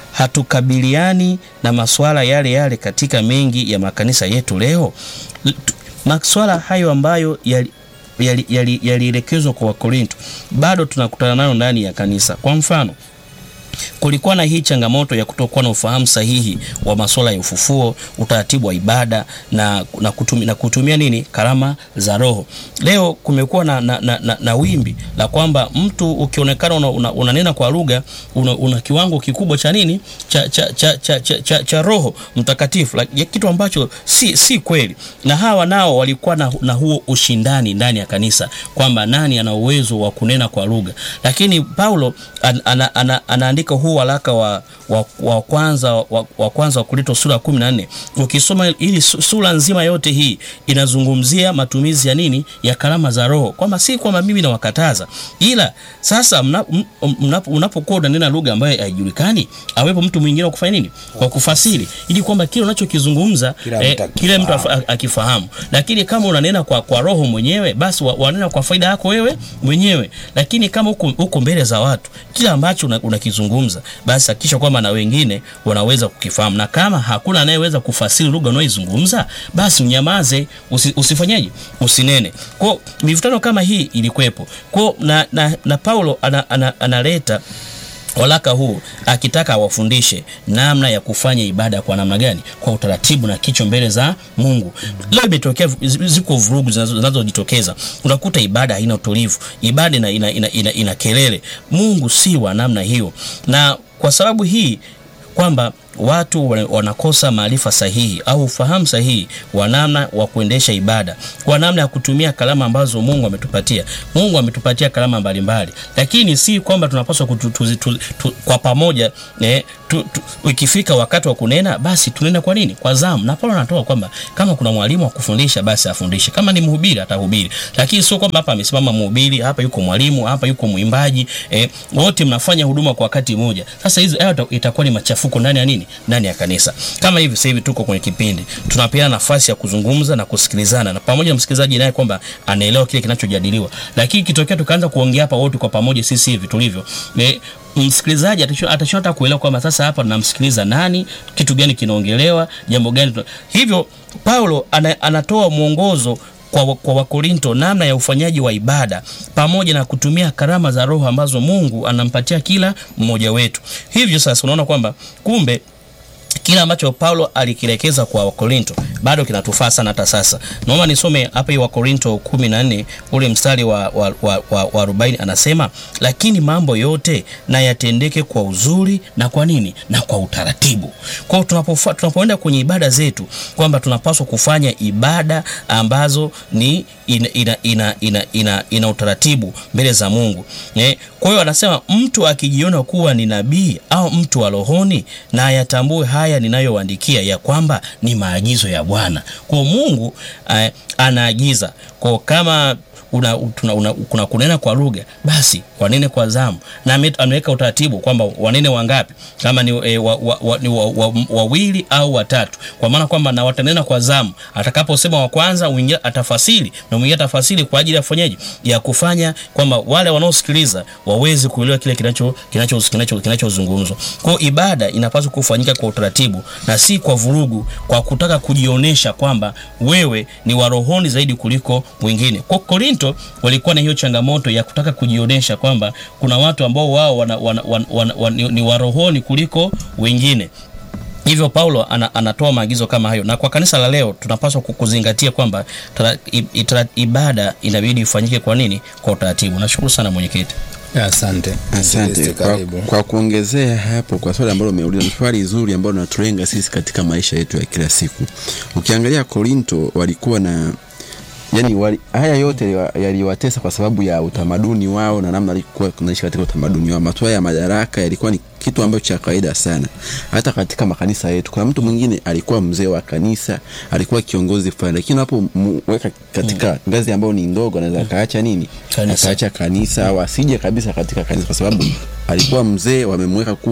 hatukabiliani na masuala yale yale katika mengi ya makanisa yetu leo? L- tu- Masuala hayo ambayo yali yalielekezwa yali, yalielekezwa kwa Wakorinto bado tunakutana nayo ndani ya kanisa. Kwa mfano, kulikuwa na hii changamoto ya kutokuwa na ufahamu sahihi wa masuala ya ufufuo, utaratibu wa ibada na, na, kutumia, na kutumia nini karama za Roho. Leo kumekuwa na, na, na, na, na wimbi la kwamba mtu ukionekana unanena una, una unanena kwa lugha una, una kiwango kikubwa cha nini cha, cha, cha, cha, cha, cha, cha Roho Mtakatifu, like, kitu ambacho si, si kweli, na hawa nao walikuwa na, na huo ushindani ndani ya kanisa kwamba nani ana uwezo wa kunena kwa lugha, lakini Paulo an, ana, ana, anaandika huu waraka wa, wa, wa kwanza wa, wa kwanza wa Korinto sura ya 14 ukisoma ili sura nzima yote hii inazungumzia matumizi ya nini ya karama za Roho, kwamba si kwamba mimi nawakataza, ila sasa mnapokuwa mna, mna, unanena lugha ambayo haijulikani, awepo mtu mwingine wa kufanya nini, kwa kufasiri, ili kwamba kile unachokizungumza Kila eh, mtu kile mtu akifahamu. afa- akifahamu. Lakini kama unanena kwa, kwa roho mwenyewe, basi wa- wanena kwa faida yako wewe mwenyewe. Lakini kama uko, uko mbele za watu, kile ambacho una- unakizungumza, basi hakikisha kwamba na wengine wanaweza kukifahamu, na kama hakuna anayeweza kufasiri lugha unayoizungumza, basi unyamaze, usi, usifanyeje, usinene. Kwa mivutano kama hii ilikuwepo kwa na, na, na Paulo ana, ana, analeta waraka huu akitaka awafundishe namna ya kufanya ibada kwa namna gani, kwa utaratibu na kicho mbele za Mungu. Leo imetokea ziko vurugu zinazo- zinazojitokeza, unakuta ibada haina utulivu, ibada ina, ina, ina, ina, ina kelele. Mungu si wa namna hiyo, na kwa sababu hii kwamba watu wana- wanakosa maarifa sahihi au ufahamu sahihi wa namna wa kuendesha ibada, kwa namna ya kutumia kalama ambazo Mungu ametupatia. Mungu ametupatia kalama mbalimbali, lakini si kwamba tunapaswa kutu, tuzi- tu, tu, kwa pamoja eh, tu, tu, ikifika wakati wa kunena basi tunena kwa nini? Kwa zamu. Na Paulo anatoa kwamba kama kuna mwalimu wa kufundisha basi afundishe, kama ni mhubiri atahubiri, lakini sio kwamba hapa amesimama mhubiri, hapa yuko mwalimu, hapa yuko mwimbaji eh, wote mnafanya huduma kwa wakati mmoja. Sasa hizo hayo ita- itakuwa ni machafuko ndani ya nini? Ndani ya kanisa. Kama hivi sasa hivi tuko kwenye kipindi, tunapeana nafasi ya kuzungumza na kusikilizana, na pamoja na msikilizaji naye kwamba anaelewa kile kinachojadiliwa, lakini kitokea tukaanza kuongea hapa wote kwa pamoja, sisi hivi tulivyo eh, msikilizaji atashindwa atashindwa hata kuelewa kwamba sasa hapa namsikiliza nani, kitu gani kinaongelewa, jambo gani. tuna- Hivyo Paulo ana, anatoa mwongozo kwa, kwa Wakorinto namna ya ufanyaji wa ibada pamoja na kutumia karama za Roho ambazo Mungu anampatia kila mmoja wetu. Hivyo sasa unaona kwamba kumbe kile ambacho Paulo alikielekeza kwa Wakorinto bado kinatufaa sana hata sasa. Naomba nisome hapa hii Wakorinto 14 ule mstari wa, wa, wa, wa, wa 40 anasema, lakini mambo yote na yatendeke kwa uzuri na kwa nini? Na kwa utaratibu. Kwa hiyo tunapofa- tunapoenda kwenye ibada zetu kwamba tunapaswa kufanya ibada ambazo ni ina, ina, ina, ina, ina, ina utaratibu mbele za Mungu. Eh, Kwa hiyo anasema mtu akijiona kuwa ni nabii au mtu wa rohoni na ayatambue haya ninayowaandikia ya kwamba ni maagizo ya Bwana. Kwa hiyo Mungu eh, anaagiza kwa kama una, tuna, una, kuna kunena kwa lugha basi wanene kwa zamu, na ame- ameweka utaratibu kwamba wanene wangapi, kama ni e, wa, wa, wa, ni wa, wa, wawili au watatu, kwa maana kwamba na watanena kwa zamu. Atakaposema wa kwanza, mwingine atafasiri na mwingine atafasiri kwa ajili ya kufanyaje, ya kufanya kwamba wale wanaosikiliza waweze kuelewa kile kinacho kinacho kinacho kinachozungumzwa. Kwa hiyo ibada inapaswa kufanyika kwa utaratibu na si kwa vurugu, kwa kutaka kujionyesha kwamba wewe ni wa rohoni zaidi kuliko mwingine. Kwa Korinto walikuwa na hiyo changamoto ya kutaka kujionyesha kwamba kuna watu ambao wao wana, wana, wana, wana, wana, ni, ni wa rohoni kuliko wengine. Hivyo Paulo ana, anatoa maagizo kama hayo, na kwa kanisa la leo tunapaswa ku- kuzingatia kwamba tara- i- itara- ibada inabidi ifanyike kwa nini? Kwa utaratibu. Nashukuru sana mwenyekiti. Asante. Asante Msikilize, kwa, karibu. kwa kuongezea hapo kwa swali ambalo umeuliza, ni swali zuri ambalo linatulenga sisi katika maisha yetu ya kila siku. Ukiangalia Korinto walikuwa na yani wali, haya yote yaliwa- yaliwatesa kwa sababu ya utamaduni wao na namna walikuwa kunaishi katika utamaduni wao. Masuala ya madaraka yalikuwa ni kitu ambacho cha kawaida sana, hata katika makanisa yetu. Kuna mtu mwingine alikuwa mzee wa kanisa, alikuwa kiongozi fulani, lakini unapomweka katika ngazi ambayo ni ndogo, anaweza akaacha nini, Kanisa. akaacha kanisa au asije kabisa katika kanisa, kwa sababu alikuwa mzee, wamemweka kuwa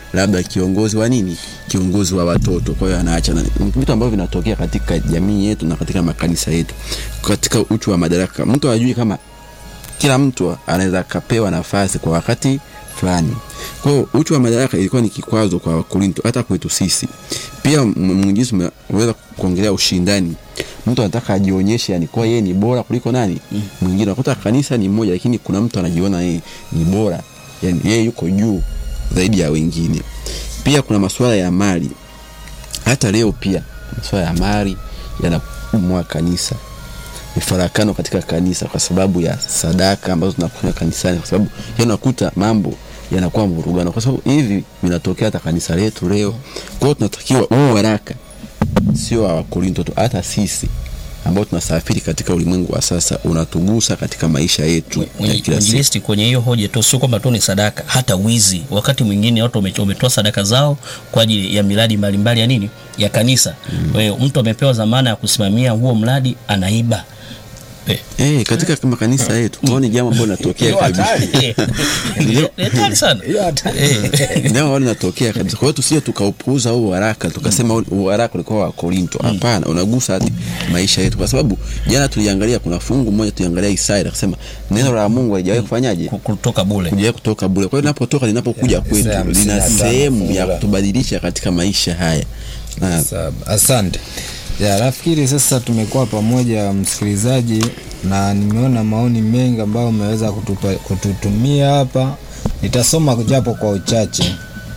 labda kiongozi wa nini kiongozi wa watoto kwa hiyo anaacha na vitu ambavyo vinatokea katika jamii yetu na katika makanisa yetu katika uchu wa madaraka mtu ajui kama kila mtu anaweza akapewa nafasi kwa wakati fulani kwa hiyo uchu wa madaraka ilikuwa ni kikwazo kwa wakorinto hata kwetu sisi pia mwinjisi umeweza kuongelea ushindani mtu anataka ajionyeshe yani kuwa yeye ni bora kuliko nani mwingine unakuta kanisa ni moja lakini kuna mtu anajiona yeye ni bora yani yeye yuko juu zaidi ya wengine pia kuna masuala ya mali hata leo pia masuala ya mali yanaumwa kanisa mifarakano katika kanisa kwa sababu ya sadaka ambazo tunafanya kanisani kwa sababu yanakuta mambo yanakuwa mvurugano kwa sababu hivi vinatokea hata kanisa letu leo kwa hiyo tunatakiwa huu waraka sio wa wakorinto tu hata sisi ambao tunasafiri katika ulimwengu wa sasa unatugusa katika maisha yetu ya kila siku mwinjilisti kwenye hiyo hoja tu sio kwamba tu ni sadaka hata wizi wakati mwingine watu wame- wametoa sadaka zao kwa ajili ya miradi mbalimbali ya nini ya kanisa kwa hiyo mtu amepewa dhamana ya kusimamia huo mradi anaiba Eh, Eh, katika makanisa yetu tuone jambo ambalo linatokea kabisa eh, ni- ni hatari sana Eh, jambo ambalo linatokea kabisa kwa hiyo tusije tukaupuuza huu waraka tukasema huu- huu waraka ulikuwa wa korinto hapana unagusa hadi maisha yetu kwa sababu jana tuliangalia kuna fungu moja tuliangalia isaya akasema neno la mungu halijawahi kufanyaje ku- kutoka bule kuja kutoka bure kwa hiyo linapotoka linapokuja kwetu Isaya hamsini lina na tano sehemu ya fungu la- kutubadilisha katika maisha haya na Saba. Asante. Ya, nafikiri sasa tumekuwa pamoja msikilizaji, na nimeona maoni mengi ambayo umeweza kutupa, kututumia hapa. Nitasoma japo kwa uchache.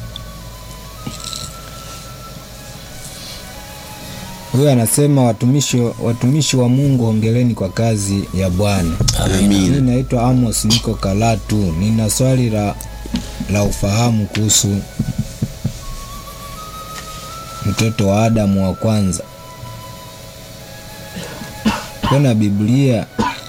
Huyu anasema watumishi, watumishi wa Mungu hongereni kwa kazi ya Bwana. amina Mimi naitwa Amos, niko Karatu. Nina swali la, la ufahamu kuhusu mtoto wa Adamu wa kwanza. Kuna Biblia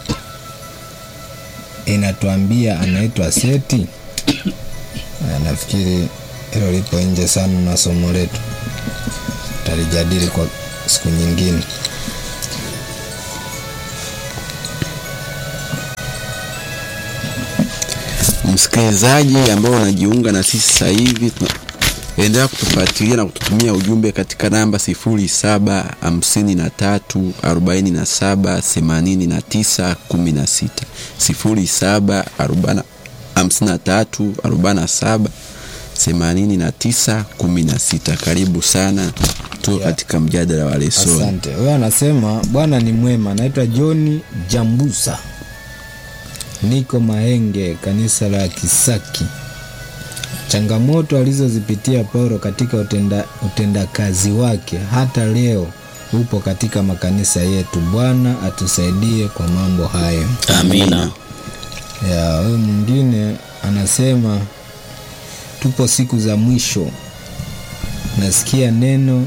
inatuambia anaitwa Seti. Aya, Nafikiri hilo lipo nje sana na somo letu, talijadili kwa siku nyingine. msikilizaji ambao unajiunga na sisi sasa hivi tuna- endelea kutufuatilia na kututumia ujumbe katika namba 0753478916 0753478916 karibu sana tuko katika mjadala wa lesoni Asante. Huyo anasema Bwana ni mwema. Naitwa John Jambusa, niko Mahenge, kanisa la Kisaki. Changamoto alizozipitia Paulo katika utenda, utendakazi wake hata leo upo katika makanisa yetu. Bwana atusaidie kwa mambo hayo. amina Ya, huyu mwingine anasema tupo siku za mwisho, nasikia neno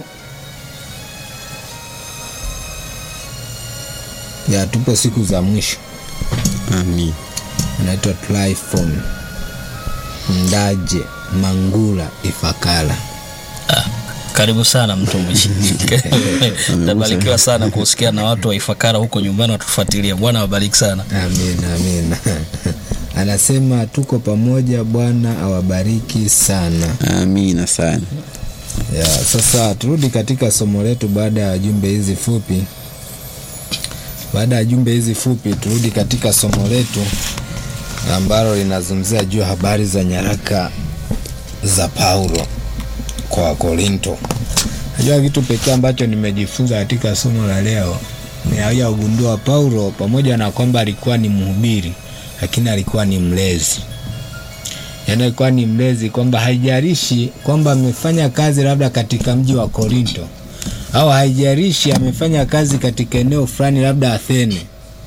ya tupo siku za mwisho. amin Anaitwa Tryphon Ndaje Mangula Ifakala. Ah, karibu sana mtumishi tabarikiwa sana kusikia na watu wa ifakara huko nyumbani watufuatilia bwana wabariki sana Amin, amin. Anasema tuko pamoja, Bwana awabariki sana. amina sana Ya, sasa turudi katika somo letu baada ya jumbe hizi fupi. Baada ya jumbe hizi fupi, turudi katika somo letu ambalo linazungumzia juu ya habari za nyaraka za Paulo kwa Wakorinto. Najua kitu pekee ambacho nimejifunza katika somo la leo ni haya ugundua Paulo, pamoja na kwamba alikuwa ni mhubiri, lakini alikuwa ni mlezi yaani alikuwa ni mlezi kwamba haijalishi kwamba amefanya kazi labda katika mji wa Korinto au haijalishi amefanya kazi katika eneo fulani labda Athene,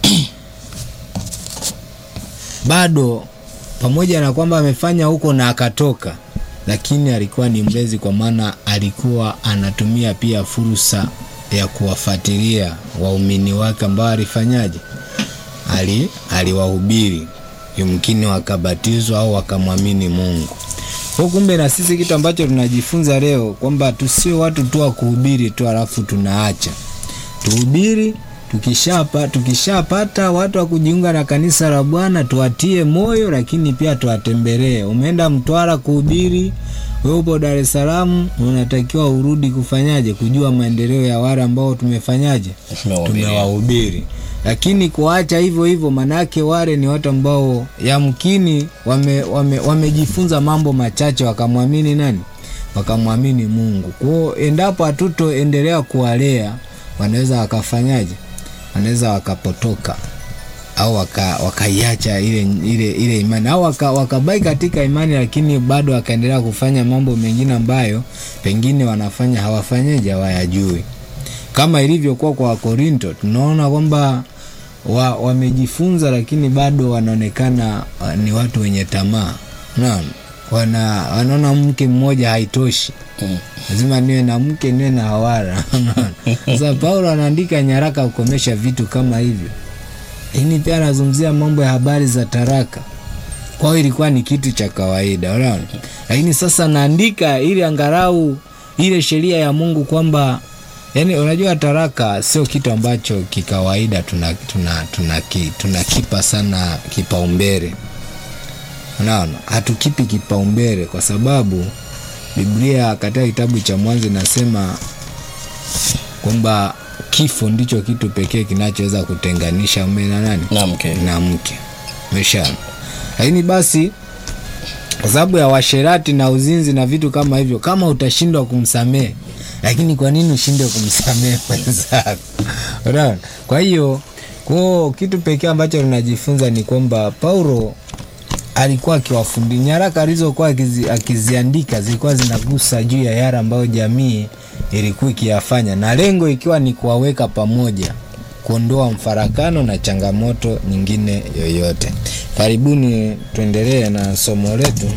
bado pamoja na kwamba amefanya huko na akatoka, lakini alikuwa ni mlezi, kwa maana alikuwa anatumia pia fursa ya kuwafuatilia waumini wake ambao alifanyaje, ali aliwahubiri yumkini wakabatizwa au wakamwamini Mungu. Kwa kumbe na sisi kitu ambacho tunajifunza leo kwamba tusio watu tu wa kuhubiri tu alafu tunaacha. Tuhubiri tukishapa tukishapata watu wa kujiunga na kanisa la Bwana tuwatie moyo, lakini pia tuwatembelee. Umeenda Mtwara kuhubiri, wewe upo Dar es Salaam, unatakiwa urudi kufanyaje, kujua maendeleo ya wale ambao tumefanyaje, Tumewahubiria. tumewahubiri. Lakini kuacha hivyo hivyo, manake wale ni watu ambao yamkini wame, wame, wamejifunza mambo machache wakamwamini nani, wakamwamini Mungu. Kwao endapo hatutoendelea kuwalea, wanaweza wakafanyaje, wanaweza wakapotoka au waka- wakaiacha ile, ile, ile imani au waka- wakabai katika imani lakini bado wakaendelea kufanya mambo mengine ambayo pengine wanafanya hawafanyeje hawayajui kama ilivyokuwa kwa wakorinto tunaona kwamba wa, wamejifunza lakini bado wanaonekana uh, ni watu wenye tamaa unaona wana wanaona mke mmoja haitoshi Mm. lazima niwe na mke niwe na hawara Unaona? sasa paulo anaandika nyaraka kukomesha vitu kama hivyo lakini pia anazungumzia mambo ya habari za taraka kwao ilikuwa ni kitu cha kawaida unaona lakini sasa naandika ili angalau ile sheria ya mungu kwamba yani unajua taraka sio kitu ambacho kikawaida tunakipa tuna, tuna, tuna, tunakipa sana kipaumbele unaona hatukipi kipaumbele kwa sababu biblia katika kitabu cha mwanzo inasema kwamba kifo ndicho kitu pekee kinachoweza kutenganisha mume na nani na mke na mke umeshaona lakini basi kwa sababu ya washerati na uzinzi na vitu kama hivyo kama utashindwa kumsamehe lakini kwa nini ushinde kumsamehe mwenzako unaona kwa hiyo kwao kitu pekee ambacho tunajifunza ni kwamba paulo alikuwa akiwafundi nyaraka alizokuwa akizi, akiziandika zilikuwa zinagusa juu ya yale ambayo jamii ilikuwa ikiyafanya na lengo ikiwa ni kuwaweka pamoja kuondoa mfarakano na changamoto nyingine yoyote karibuni tuendelee na somo letu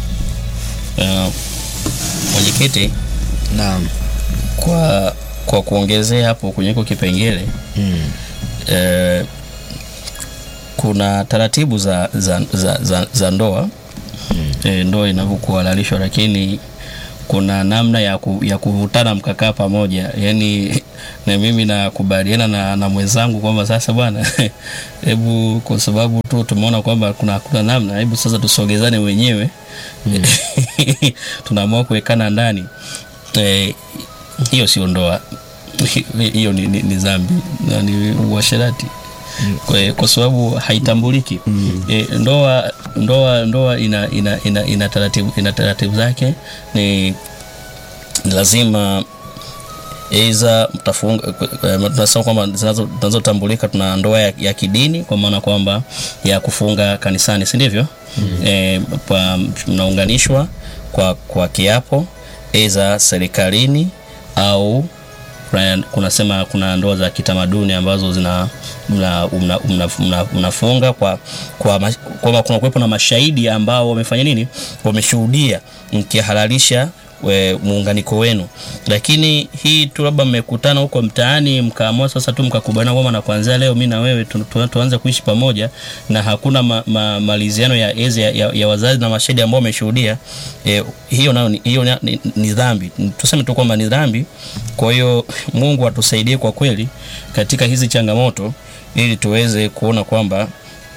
uh, mwenyekiti naam kwa kwa kuongezea hapo kwenye hiko kipengele mm. eh, kuna taratibu za, za, za, za, za ndoa mm. eh, ndoa inavyokuwa halalishwa lakini kuna namna ya, ku, ya kuvutana mkakaa pamoja yani na mimi nakubaliana na, na mwenzangu kwamba sasa bwana hebu kwa sababu tu tumeona kwamba kuna hakuna namna hebu sasa tusogezane wenyewe mm. tunaamua kuwekana ndani eh, hiyo sio ndoa hiyo ni, ni, ni dhambi na ni uasherati kwa, kwa sababu haitambuliki mm. e, ndoa ndoa ndoa ina, ina, ina, ina, taratibu, ina taratibu zake ni ni lazima eiza mtafunga eh, tunasema kwamba zinazo- zinazotambulika tuna ndoa ya, ya kidini kwa maana kwamba ya kufunga kanisani si ndivyo mm. e, mnaunganishwa kwa, kwa kiapo eiza serikalini au kuna- kunasema kuna ndoa za kitamaduni ambazo zina mnafunga mna, mna, mna, mnafunga kwa kwa ma- kwamba kuna kuwepo na mashahidi ambao wamefanya nini wameshuhudia mkihalalisha we- muunganiko wenu lakini hii tu labda mmekutana huko mtaani mkaamua sasa tu mkakubaliana kwamba na kuanzia leo mi na wewe tu, tu, tuanze kuishi pamoja na hakuna ma, ma, maliziano ya ezi ya, ya, ya wazazi na mashahidi ambao wameshuhudia e, hiyo nayo ni- hiyo ni, ni, ni dhambi tuseme tu kwamba ni dhambi kwa hiyo mungu atusaidie kwa kweli katika hizi changamoto ili tuweze kuona kwamba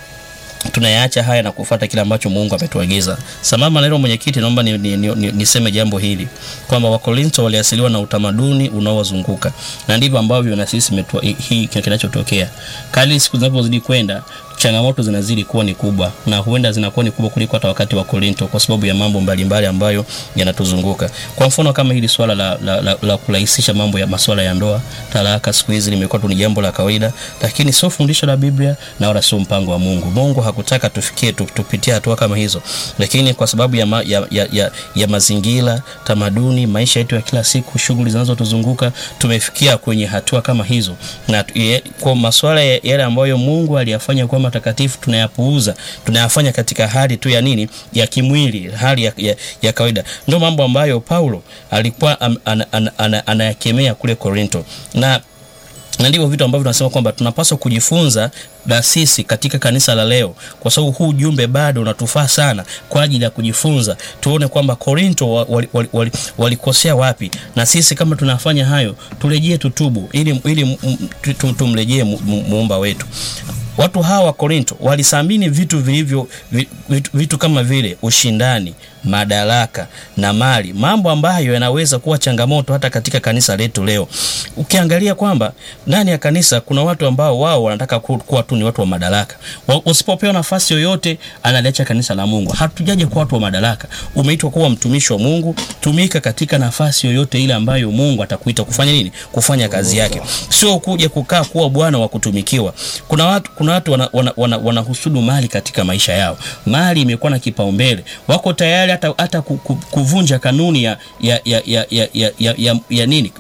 tunayaacha haya na kufuata kile ambacho mungu ametuagiza sambamba na hilo mwenyekiti naomba niseme ni, ni, ni, niseme jambo hili kwamba wakorinto waliasiliwa na utamaduni unaowazunguka na ndivyo ambavyo na sisi metua, hii kinachotokea kali siku zinapozidi kwenda changamoto zinazidi kuwa ni kubwa na huenda zinakuwa ni kubwa kuliko hata wakati wa korinto kwa sababu ya mambo mbalimbali ambayo yanatuzunguka kwa mfano kama hili swala la, la, la, la kurahisisha mambo ya maswala ya ndoa talaka siku hizi limekuwa tu ni jambo la kawaida lakini sio fundisho la biblia na wala sio mpango wa mungu mungu hakutaka tufikie tu- tupitie hatua kama hizo lakini kwa sababu ya, ma, ya, ya, ya, ya mazingira tamaduni maisha yetu ya kila siku shughuli zinazotuzunguka tumefikia kwenye hatua kama hizo na tu- ye- kwa maswala ya- yale ambayo mungu aliyafanya kuwa matakatifu tunayapuuza tunayafanya katika hali tu ya nini ya kimwili hali ya, ya, ya kawaida ndio mambo ambayo paulo alikuwa am- ana- ana- ana- anayakemea kule korinto na na ndivyo vitu ambavyo tunasema kwamba tunapaswa kujifunza na sisi katika kanisa la leo kwa sababu huu ujumbe bado unatufaa sana kwa ajili ya kujifunza tuone kwamba korinto walikosea wali, wali, walikosea wapi na sisi kama tunafanya hayo turejee tutubu ili, ili m- m- tu- tumrejee mu- mu- muumba wetu watu hawa wa Korinto walisamini vitu vilivyo vi- vitu, vitu kama vile ushindani, madaraka na mali, mambo ambayo yanaweza kuwa changamoto hata katika kanisa letu leo. Ukiangalia kwamba ndani ya kanisa kuna watu ambao wao wanataka ku- kuwa tu ni watu wa madaraka. Wa- Usipopewa nafasi yoyote, analiacha kanisa la Mungu. Hatujaje kuwa watu wa madaraka. Umeitwa kuwa mtumishi wa Mungu, tumika katika nafasi yoyote ile ambayo Mungu atakuita kufanya nini? Kufanya kazi yake, sio kuja kukaa kuwa bwana wa kutumikiwa. Kuna watu, kuna watu wanahusudu wana, wana, wanahusudu mali katika maisha yao. Mali imekuwa na kipaumbele, wako tayari hata, hata ku- ku- kuvunja kanuni ya, ya, ya, ya, ya, ya, ya, ya, ya nini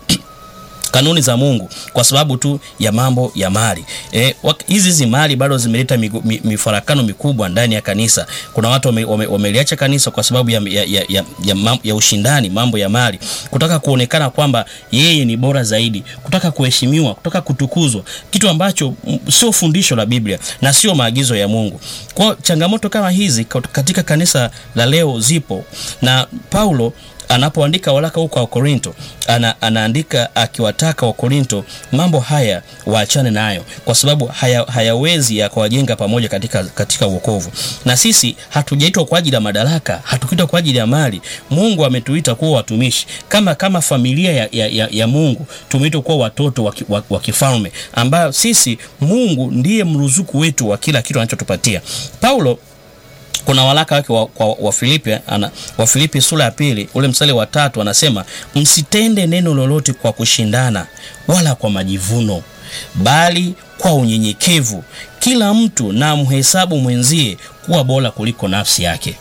kanuni za Mungu kwa sababu tu ya mambo ya mali. Eh, wak- hizi hizi mali bado zimeleta migu- mi- mifarakano mikubwa ndani ya kanisa. Kuna watu wame, wame, wameliacha kanisa kwa sababu ya, ya, ya, ya, ya, mam- ya ushindani, mambo ya mali, kutaka kuonekana kwamba yeye ni bora zaidi, kutaka kuheshimiwa, kutaka kutukuzwa, kitu ambacho mm, sio fundisho la Biblia na sio maagizo ya Mungu. Kwa changamoto kama hizi kat- katika kanisa la leo zipo na Paulo anapoandika waraka huko wa Korinto ana, anaandika akiwataka wa Korinto mambo haya waachane nayo, kwa sababu haya, hayawezi yakawajenga pamoja katika, katika uokovu. Na sisi hatujaitwa kwa ajili ya madaraka, hatukuitwa kwa ajili ya mali. Mungu ametuita kuwa watumishi kama, kama familia ya, ya, ya, ya Mungu tumeitwa kuwa watoto wa, ki- wa, wa kifalme, ambayo sisi Mungu ndiye mruzuku wetu wa kila kitu anachotupatia. Paulo kuna waraka wake wa, kwa Wafilipi ana Wafilipi sura ya pili ule mstari wa tatu anasema msitende neno lolote kwa kushindana wala kwa majivuno, bali kwa unyenyekevu kila mtu na mhesabu mwenzie kuwa bora kuliko nafsi yake.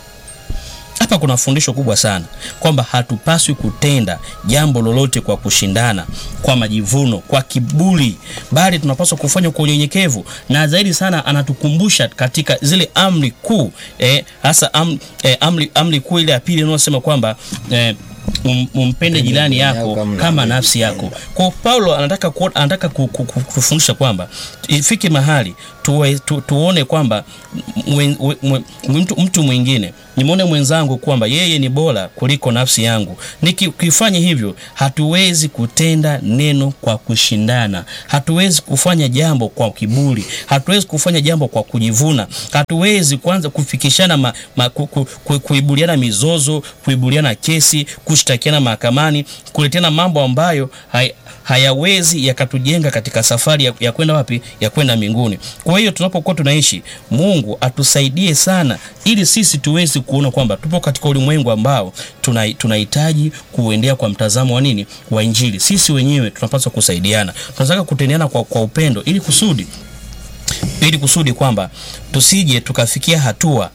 Hapa kuna fundisho kubwa sana kwamba hatupaswi kutenda jambo lolote kwa kushindana, kwa majivuno, kwa kiburi, bali tunapaswa kufanya kwa unyenyekevu. Na zaidi sana anatukumbusha katika zile amri kuu eh, hasa am, eh, amri, amri kuu ile ya pili inayosema kwamba eh, um, umpende jirani yako kama kama nafsi yako. Kwa Paulo anataka ku, anataka ku- ku- ku- kutufundisha kwamba ifike mahali tuwe, tu, tuone kwamba mwen, mwen, mtu, mtu mwingine nimwone mwenzangu kwamba yeye ni bora kuliko nafsi yangu. Nikifanya hivyo, hatuwezi kutenda neno kwa kushindana, hatuwezi kufanya jambo kwa kiburi, hatuwezi kufanya jambo kwa kujivuna, hatuwezi kwanza kufikishana ma, ma, ku, ku, ku, kuibuliana mizozo, kuibuliana kesi, kushtakiana mahakamani, kuletana mambo ambayo hai, hayawezi yakatujenga katika safari ya, ya kwenda wapi? Ya kwenda mbinguni. Kwa hiyo tunapokuwa tunaishi, Mungu atusaidie sana, ili sisi tuweze kuona kwamba tupo katika ulimwengu ambao tuna- tunahitaji kuendea kwa mtazamo wa nini, wa Injili. Sisi wenyewe tunapaswa kusaidiana, tunataka kutendeana kwa, kwa upendo, ili kusudi ili kusudi kwamba tusije tukafikia hatua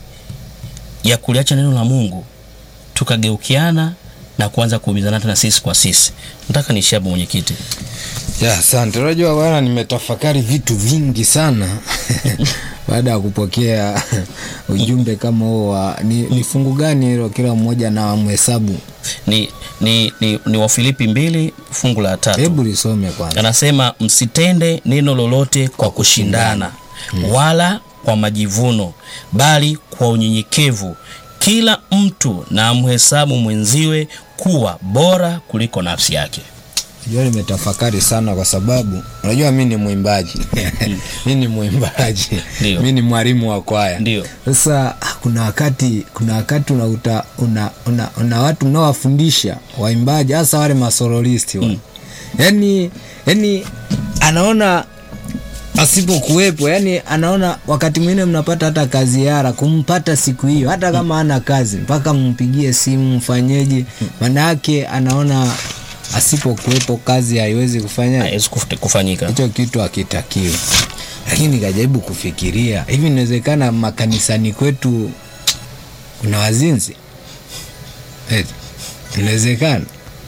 ya kuliacha neno la Mungu tukageukiana na kuanza kuumizana tena sisi kwa sisi. Nataka niishie hapo mwenyekiti. Ya, asante. Unajua bwana, nimetafakari vitu vingi sana baada ya kupokea ujumbe kama huo wa ni, ni fungu gani hilo kila mmoja na mhesabu? Ni, ni, ni, ni Wafilipi mbili fungu la tatu Hebu lisome kwanza. anasema msitende neno lolote kwa kushindana wala kwa majivuno, bali kwa unyenyekevu kila mtu na amhesabu mwenziwe kuwa bora kuliko nafsi yake. Unajua nimetafakari sana kwa sababu unajua mi ni mwimbaji mi ni mwimbaji Ndio. mi ni mwalimu wa kwaya Ndio. sasa ah, kuna wakati kuna wakati unauta una, una, una watu mnaowafundisha waimbaji hasa wale masorolisti wa. yani yani anaona asipokuwepo yani anaona wakati mwingine mnapata hata kazi yara kumpata siku hiyo hata kama ana kazi mpaka mpigie simu mfanyeje manake anaona asipokuwepo kazi haiwezi kufanya Haiwezi kuf- kufanyika. hicho kitu hakitakiwi lakini nikajaribu kufikiria hivi inawezekana makanisani kwetu kuna wazinzi Eti, inawezekana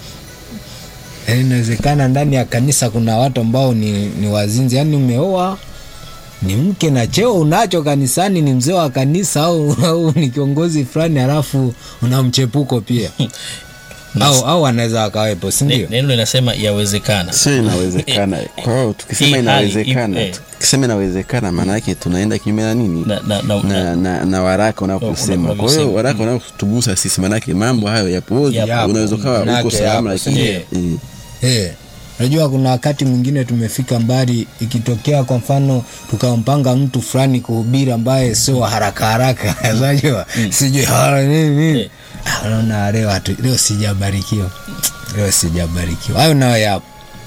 Yaani inawezekana ndani ya kanisa kuna watu ambao ni, ni wazinzi yaani umeoa ni mke na cheo unacho kanisani ni mzee wa kanisa au, au ni kiongozi fulani halafu una mchepuko pia au, au anaweza akawepo Ne- sindio Neno linasema yawezekana. sio inawezekana kwa hiyo tukisema hii hali inawezekana ipo, eh. tukisema inawezekana maana yake tunaenda kinyume na nini Na- na- na- na, na, na waraka unaposema kwa unavyosema. hiyo waraka unaotugusa sisi maanake mambo hayo yapo Yapo. unaweza ukawa Manake uko salama yapo, lakini sindio? eh, Eh, Unajua kuna wakati mwingine tumefika mbali, ikitokea kwa mfano tukampanga mtu fulani kuhubiri ambaye sio wa haraka haraka, unajua sijui hala nini nini, Ah, unaona leo hatu, leo sijabarikiwa, leo sijabarikiwa. Hayo nayo yapo.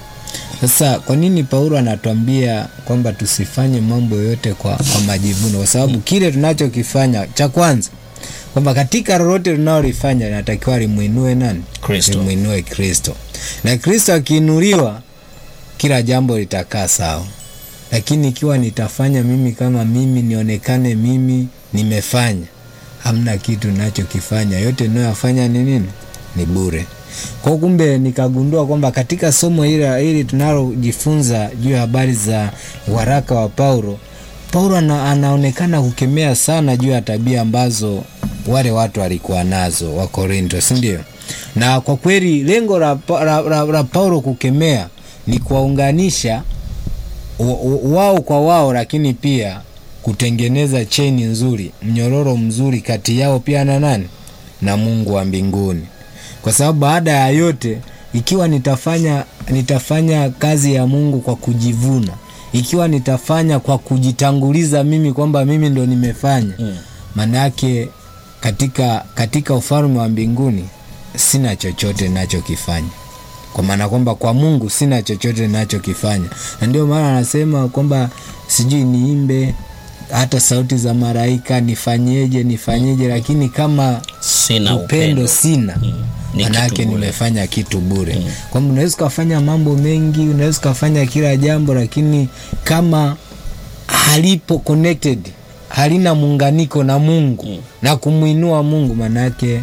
Sasa kwa nini Paulo anatuambia kwamba tusifanye mambo yote kwa, kwa majivuno? Kwa sababu kile tunachokifanya cha kwanza kwamba katika lolote tunalolifanya linatakiwa limwinue nani? Kristo. Limwinue Kristo, na Kristo akiinuliwa kila jambo litakaa sawa. Lakini ikiwa nitafanya mimi kama mimi, nionekane mimi nimefanya, hamna kitu ninachokifanya. Yote ninayoyafanya ni nini? Ni bure. Kwa kumbe nikagundua kwamba katika somo hili hili tunalojifunza juu ya habari za waraka wa Paulo, Paulo ana, anaonekana kukemea sana juu ya tabia ambazo wale watu walikuwa nazo wa Korinto, si ndio? Na kwa kweli lengo la, Pa- la, la, la Paulo kukemea ni kuwaunganisha wa- wa- wao kwa wao, lakini pia kutengeneza cheni nzuri, mnyororo mzuri kati yao pia na nani na Mungu wa mbinguni, kwa sababu baada ya yote, ikiwa nitafanya nitafanya kazi ya Mungu kwa kujivuna, ikiwa nitafanya kwa kujitanguliza mimi kwamba mimi ndo nimefanya, maana yake katika katika ufalme wa mbinguni sina chochote nachokifanya kwa maana kwamba kwa Mungu sina chochote ninachokifanya, na ndio maana anasema kwamba sijui niimbe hata sauti za malaika, nifanyeje nifanyeje, lakini kama Sina upendo upendo. sina Ni manake kitu bure. nimefanya kitu bure. Kwamba unaweza ukafanya mambo mengi, unaweza ukafanya kila jambo, lakini kama halipo connected, halina muunganiko na Mungu na kumwinua Mungu, manake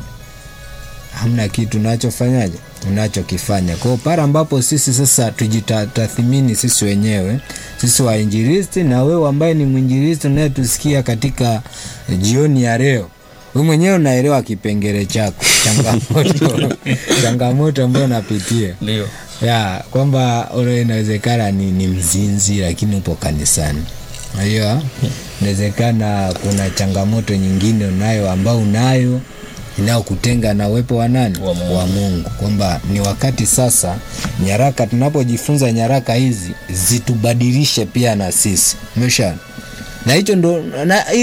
hamna kitu unachofanyaje unachokifanya. Kwa hiyo pale ambapo sisi sasa tujitathmini sisi wenyewe, sisi wainjilisti na wewe ambaye ni mwinjilisti unayetusikia katika jioni ya leo, wewe mwenyewe unaelewa kipengele chako, changamoto changamoto ambayo unapitia Ndio. ya kwamba ule inawezekana ni, ni mzinzi lakini upo kanisani. Unajua, inawezekana kuna changamoto nyingine unayo ambao unayo inayokutenga na uwepo wa nani Wa Mungu. wa Mungu, kwamba ni wakati sasa nyaraka, tunapojifunza nyaraka hizi zitubadilishe pia na sisi, umesha na hicho ndo na,